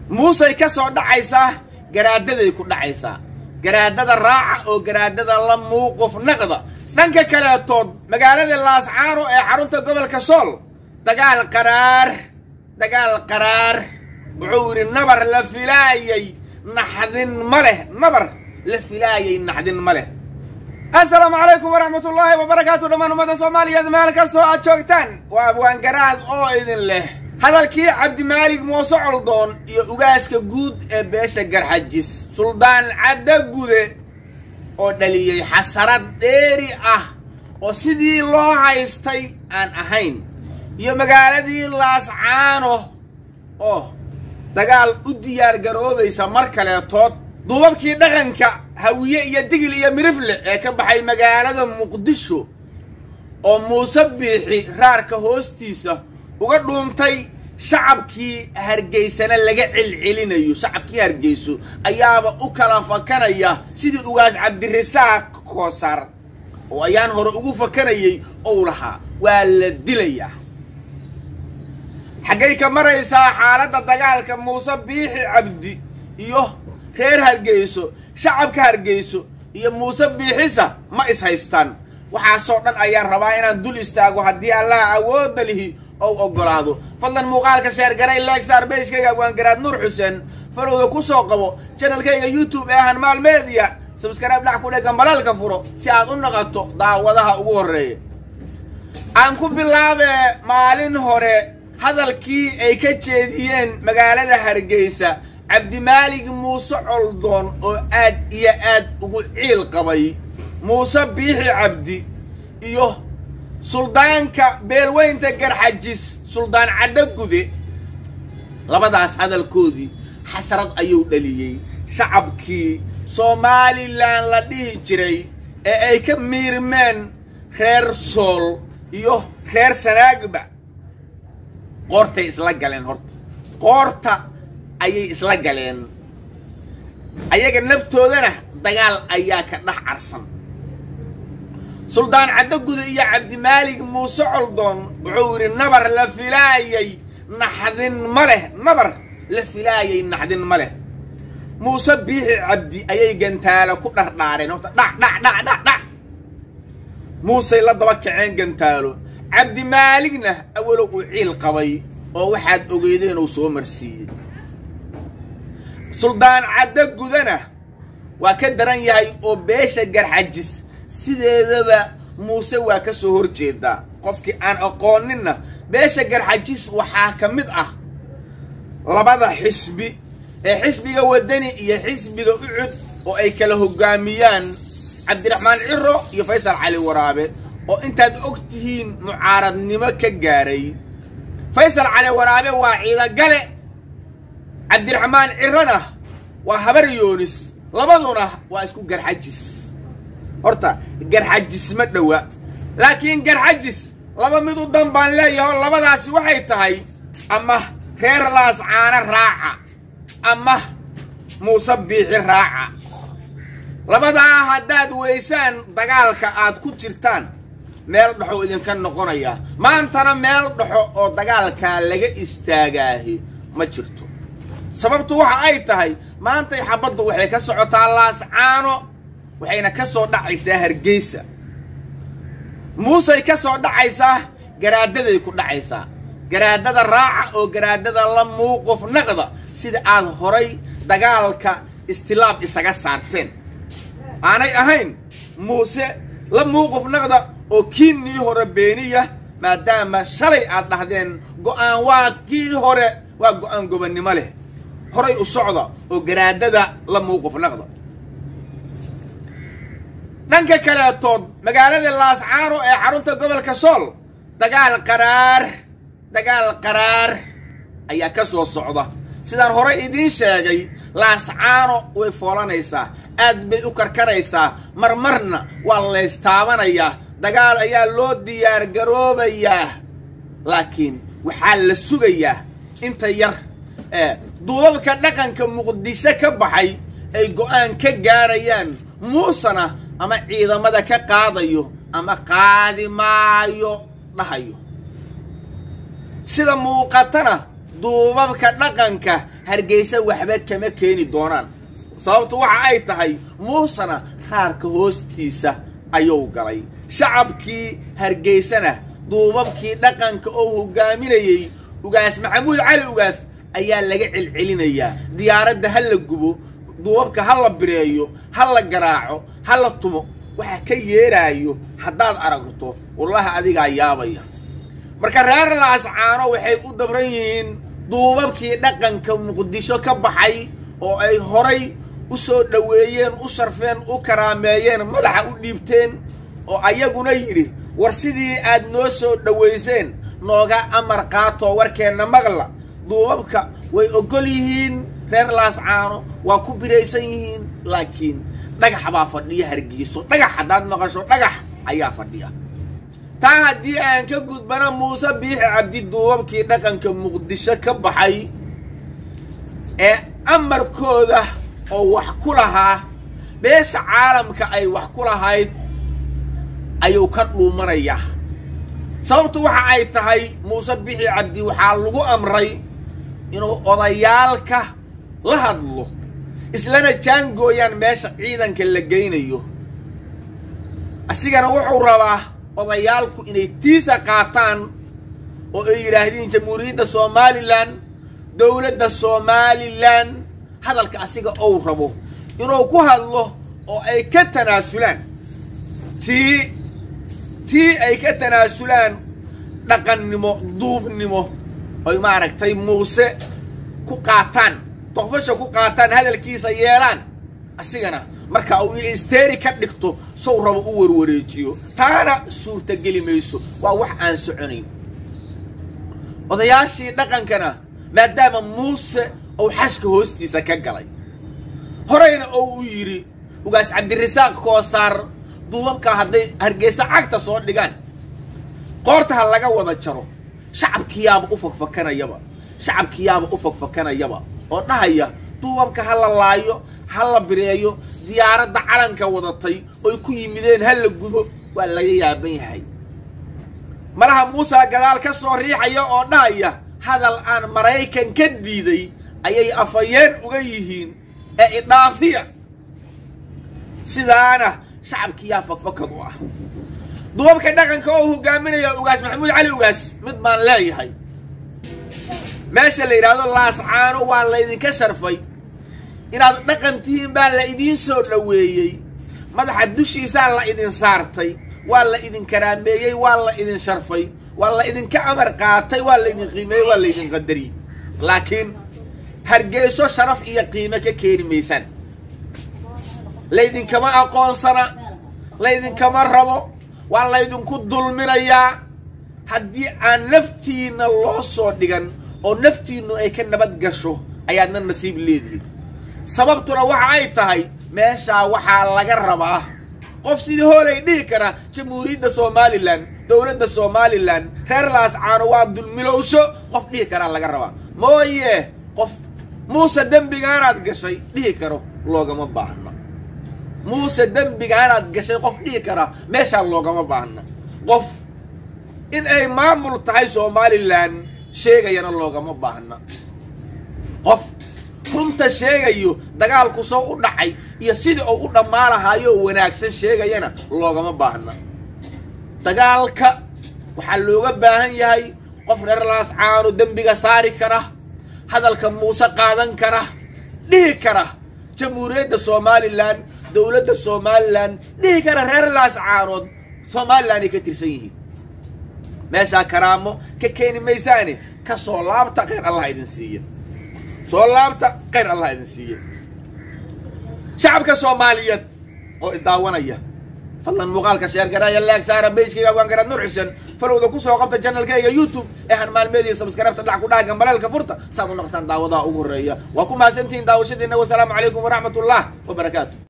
muusey ka soo dhacaysaa garaadaday ku dhacaysaa garaadada raaca oo garaadada la muuquf naqda dhanka kaleetood magaalada laascaano ee xarunta gobolka sool dagaal qaraar dagaal qaraar wuxuu yidhi nabar la filaayay naxdin ma leh nabar la filaayay naxdin ma leh assalaamu calaykum waraxmatullaahi wabarakaatu dhammaan ummadda soomaaliyeed meel kastoo aad joogtaan waa abwaangaraad oo idin leh hadalkii cabdimaalig muuse coldoon iyo ugaaska guud ee beesha garxajis suldaan cadda gude oo dhaliyey xasarad dheeri ah oo sidii loo haystay aan ahayn iyo magaaladii laascaano oo dagaal u diyaar garoobaysa mar kaleetood duubabkii dhaqanka hawiye iyo digil iyo mirifle ee ka baxay magaalada muqdisho oo muuse biixi raarka hoostiisa uga dhuuntay shacabkii hargeysana laga celcelinayo shacabkii hargeyso ayaaba u kala fakanaya sidii ugaas cabdirasaaq koosar oo ayaan hore ugu fakanayay ou lahaa waa la dilayaa xaggay ka maraysaa xaaladda dagaalka muuse biixi cabdi iyo reer hargeyso shacabka hargeyso iyo muuse biixisa ma is haystaan waxaasoo dhan ayaan rabaa inaan dul istaago haddii allah awoodda lihi ou oggolaado fadlan muuqaalka sheergaray leegsaar beyshkayga abwaangaraad nuur xuseen falowda ku soo qabo janalkayga youtube ee hanmaal media sabskaraab dhac ku dheggan balaalka furo si aad u naqato daawadaha ugu horreeya aan ku bilaabee maalin hore hadalkii ay ka jeediyeen magaalada hargeysa cabdimaalig muuse coldoon oo aad iyo aad ugu ciil qabay muuse biixi cabdi iyo suldaanka beelweynta garxajis suldaan cadho gude labadaas hadalkoodii xasrad ayuu dhaliyey shacabkii somalilan la dhihi jiray ee ay ka miirmeen reer sool iyo reer sanaagba qoortay isla galeen horta qoorta ayay isla galeen ayaga naftoodana dagaal ayaa ka dhex carsan suldaan caddoguda iyo cabdimaalig muuse coldoon wuxuu yidhi nabar la filaayay naxdin ma leh nabar la filaayay naxdin ma leh muuse biixi cabdi ayay gantaalo ku dhardhaareen horta dhac dhac dhac dhac dhac muusey la daba kaceen gantaalo cabdimaaligna awalow uu ciil qabay oo waxaad ogeedeen uu soo marsiiyey suldaan caddo gudana waa ka daran yahay oo beesha garxajis sideedaba muuse waa ka soo horjeedaa qofkii aan aqooninna beesha garxajis waxaa ka mid ah labada xisbi ee xisbiga wadani iyo xisbiga ucud oo ay kala hogaamiyaan cabdiraxmaan ciro iyo faysal cali waraabe oo intaad og tihiin mucaaradnimo ka gaaray faysal cali waraabe waa ciidagale cabdiraxmaan cirona waa habar yoonis labaduna waa isku garxajis horta garxajis ma dhowa laakiin garxajis laba mid u dan baan leeyaho labadaasi waxay tahay ama reer laascaano raaca ama muuse biixi raaca labadaa haddaad weysaan dagaalka aad ku jirtaan meel dhexo idinka noqonaya maantana meel dhexo oo dagaalkaa laga istaagaahi ma jirto sababtu waxa ay tahay maantay xabaddu waxay ka socotaa laascaano waxayna ka soo dhacaysaa hargeysa muusey ka soo dhacaysaa garaadaday ku dhacaysaa garaadada raaca oo garaadada la muuquf naqda sida aad horay dagaalka istilaab isaga saarteen aanay ahayn muuse la muuquf naqda oo kiinnii hore beeniya maadaama shalay aad dhahdeen go'aan waa kii hore waa go'aan gobannimo leh horay u socda oo garaadada la muuquf naqda dhanka kaleetood magaalada laascaano ee xarunta gobolka sool dagaal qaraar dagaal qaraar ayaa ka soo socda sidaan horey idiin sheegay laascaano way foolanaysaa aad bay u karkaraysaa marmarna waa laystaabanayaa dagaal ayaa loo diyaar garoobayaa laakiin waxaa la sugayaa inta yar ee duubabka dhaqanka muqdisho ka baxay ay go'aan ka gaarayaan muusena ama ciidamada ka qaadayo ama qaadi maayo dhahayo sida muuqatana duubabka dhaqanka hargeysa waxba kama keeni doonaan sababtu waxa ay tahay muusena raarka hoostiisa ayuu galay shacabkii hargeysana duubabkii dhaqanka oo hogaaminayey ugaas maxamuud cali ugaas ayaa laga celcelinayaa diyaaradda ha la gubo duubabka ha la bireeyo ha la garaaco ha la tumo waxa ka yeeraayo haddaad aragto wallahi adigaa yaabaya marka reer laascaano waxay u dabran yihiin duubabkii dhaqanka muqdisho ka baxay oo ay horay u soo dhoweeyeen u sharfeen u karaameeyeen madaxa u dhiibteen oo ayaguna yidhi war sidii aad noo soo dhowayseen nooga amar qaatoo warkeenna maqla duubabka way oggol yihiin reer laascaano waa ku biraysan yihiin laakiin dhagax baa fadhiya hargeyso dhagax haddaad maqasho dhagax ayaa fadhiya taa haddii aan ka gudbana muuse biixi cabdi duubabkii dhaqanka muqdisho ka baxay ee amarkooda oo wax ku lahaa beesha caalamka ay wax ku lahayd ayuu ka dhuumanayaa sababtu waxa ay tahay muuse bixi cabdi waxaa lagu amray inuu odayaalka la hadlo islana jaangooyaan meesha ciidanka la geynayo asigana wuxuu rabaa odayaalku inay tiisa qaataan oo ay yidhaahdiin jamhuuriyadda somalilan dowladda somalilan hadalka asiga ou rabo inuu ku hadlo oo ay ka tanaasulaan tii tii ay ka tanaasulaan dhaqannimo duubnimo oy maaragtay muuse ku qaataan doqfasha ku qaataan hadalkiisa yeelaan asigana marka uu isteeri ka dhigto sow rabo u warwareejiyo taana suurtageli mayso waa wax aan soconayn odayaashii dhaqankana maadaama muuse uu xashka hoostiisa ka galay horeyna oo u yidhi ugaas cabdirasaaq koosaar duubabka hadday hargeysa cagta soo dhigaan qoorta ha laga wada jaro shacabkiyaaba u fakfakanayaba shacabkiyaaba u fakfakanayaba oo dhahaya duubabka ha la laayo ha la bireeyo diyaaradda calanka wadatay oy ku yimideen ha la gubo waa laga yaaban yahay malaha muusa gadaal ka soo riixaya oo dhahaya hadal aan maraykan ka diiday ayay afayeen uga yihiin ee idhaafiya sidaana shacabkiyaa fakfakad u ah duubabka dhaqanka oo hogaaminaya ugaas maxamuud cali ugaas mid baan leeyahay meesha la yidhaahdo laascaano waa laydinka sharfay inaad dhaqan tihiin baa la idiin soo dhoweeyey madaxa dushiisaa la idin saartay waa la idin karaameeyey waa la idin sharfay waa la idinka amar qaatay waa laydin qiimeeyey waa laydin qadariyey laakiin hargeyso sharaf iyo qiime ka keeni maysaan laydinkama aqoonsana laydinkama rabo waa laydinku dulminayaa haddii aan naftiinna loo soo dhigan oo naftiinnu ay ka nabad gasho ayaadna nasiib leedihin sababtuna waxa ay tahay meeshaa waxaa laga rabaa qof sidii hoolay dhihi kara jamhuuriyadda somalilan dowladda somalilan reer laascaano waa dulmilowsho qof dhihi karaa laga rabaa mooye qof muuse dembigaanaad gashay dhihi karo loogama baahna muuse dembigaanaad gashay qof dhihi karaa meeshaa loogama baahna qof in ay maamul tahay somalilan sheegayana loogama baahna qof runta sheegayo dagaalku soo u dhacay iyo sidii uu u dhammaalahayo wanaagsan sheegayana loogama baahna dagaalka waxaa looga baahan yahay qof reer laascaano dembiga saari kara hadalka muuse qaadan kara dhihi kara jamhuuriyadda somalilan dowladda somalilan dhihi kara reer laascaanood somalilan ay ka tirsan yihiin meeshaa karaamo ka keeni maysaane ka soo laabta khayr allah idin siiya soo laabta khayr allah idin siiya shacabka soomaaliyeed oo idaawanaya fadlan muuqaalka sheergaraya laag saara beyskayga waan garaad nur xuseen falowda kusoo qabta janalkayga youtube ee han maalmeediya sabskarabta dhac ku dhahaga maleelka furta saad u noqotaan daawadaha ugu horreeya waa ku mahadsantihiin daawashadiina wasalaamu calaykum waraxmat ullah wabarakaatu